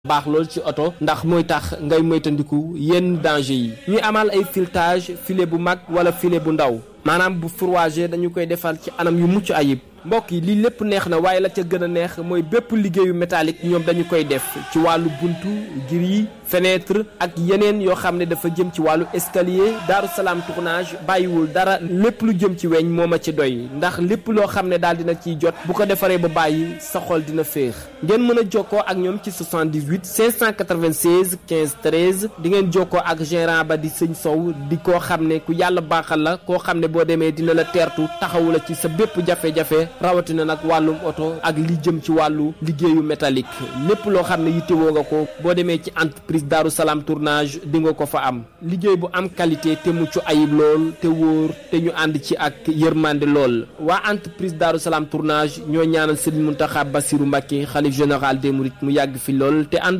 baax lool ci oto ndax mooy tax ngay moytandiku yenn danger yi ñuy amal ay filetage filet bu mag wala filet bu ndaw maanaam bu fourragé dañu koy defal ci anam yu mucc ayib mbokk yi lii lépp neex na waaye la ca gën a neex mooy bépp liggéeyu métallique ñoom dañu koy def ci wàllu buntu gris fenêtre ak yeneen yoo xam ne dafa jëm ci wàllu escalier Daaru Salaam tournage bàyyiwul dara lépp lu jëm ci weñ moo ma ci doy ndax lépp loo xam ne daal dina ciy jot bu ko defaree ba bàyyi sa xol dina féex ngeen mën a jokkoo ak ñoom ci 78 596 15 13 di ngeen jokkoo ak gérant ba di sëñ Sow di koo xam ne ku yàlla baaxal la koo xam ne boo demee dina la teertu taxawu la ci sa bépp jafe-jafe rawatina nag wàllum oto ak li jëm ci wàllu liggéeyu métallique lépp loo xam ne yittewoo nga ko boo demee ci entreprise Daaru Salaam tournage di nga ko fa am liggéey bu am qualité te mucc ayib lool te wóor te ñu ànd ci ak yërmande lool waa entreprise Daaru Salaam tournage ñoo ñaanal Serigne Mountakha Bassirou Mbacké xalif général des mourides mu yàgg fi lool te ànd